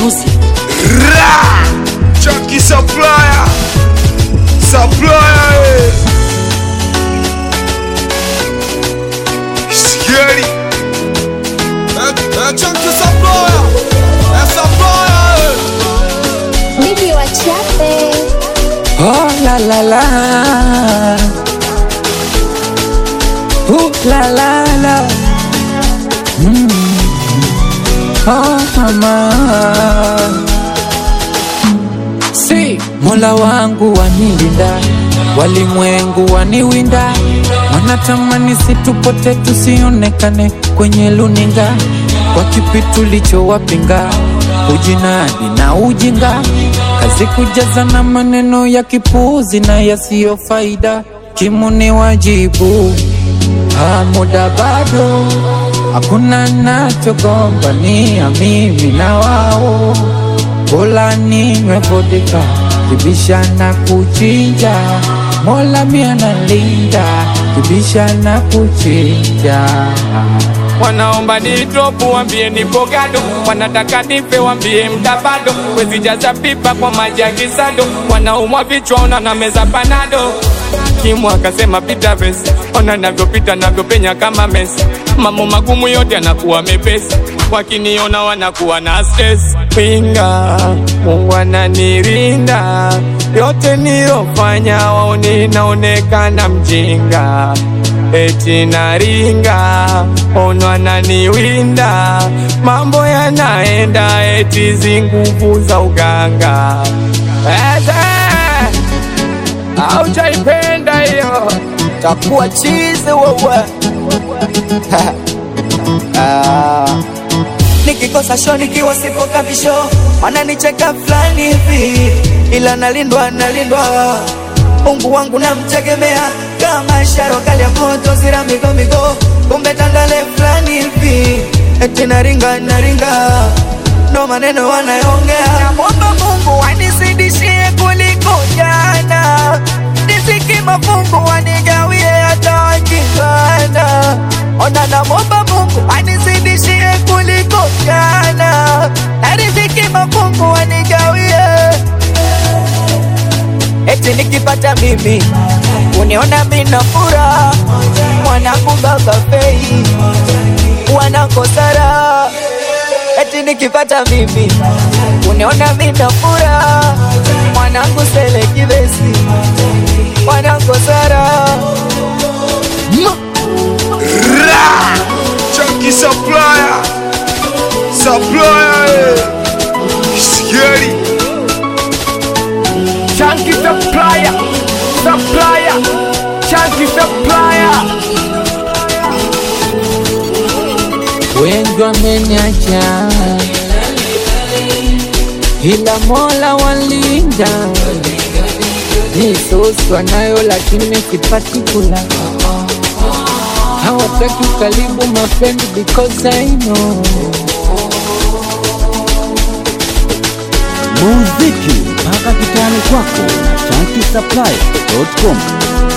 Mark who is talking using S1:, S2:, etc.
S1: Music.
S2: Ra! Chucky Supplier! Supplier! eh. Scary! Eh, eh, Chucky Supplier! Eh, Supplier! eh.
S3: Mimi wachape
S4: Oh la la la. Ooh la la la. Mm. Oh mama. Si Mola wangu wanilinda, walimwengu waniwinda, wanatamani situpote tusionekane kwenye luninga, kwa kipi tulichowapinga, ujinadi na ujinga, kazi kujaza na maneno ya kipuuzi na yasiyo faida, kimuni wajibu Ah, muda bado hakuna nachogombania mimi na wao, bora ninywe vodka kibisha na kuchinja, Mola mia nalinda kibisha na kuchinja.
S5: Wanaomba ni drop wambie nipo gado, wanataka nife wambie mtabado, wezi jaza pipa kwa maji ya kisado, wanaumwa vichwa ona na meza panado. Kimu akasema pita vesi, ona navyopita navyopenya kama Messi, mambo magumu yote yanakuwa mepesi, wakiniona wanakuwa na stress. Pinga, Mungu ananirinda, yote nilofanya waone naonekana mjinga eti naringa ono ananiwinda mambo yanaenda eti zinguvu za uganga Eze, aujaipenda hiyo takuwa chizi wewe
S6: nikikosa show nikiwa sipo kabisho wananicheka fulani hivi ila nalindwa nalindwa Mungu wangu namtegemea kama ishara kali ya moto zira migo migo kumbe tandale fulani hivi eti naringa naringa ndo maneno wanayoongea namwomba Mungu anizidishie kuliko jana nisiki mafungu wanigawie hata wakipanda ona namwomba Mungu anizidishie kuliko jana na riziki mafungu wanigawie eti nikipata mimi uniona mina furaha mwanangu baba fei wanakosara eti nikipata mimi uniona mina furaha mwanangu sele kivesi wanakosara
S2: Ra! Chucky Supplier! Supplier! eh. Scary!
S5: Chunky supplier, supplier, chunky supplier.
S4: wengi wameniacha, ila Mola walinda. Misosi wanayo lakini sipati kula, hawataki karibu my friend because I know
S1: Muziki mpaka kitani kwako na chanki supply.com.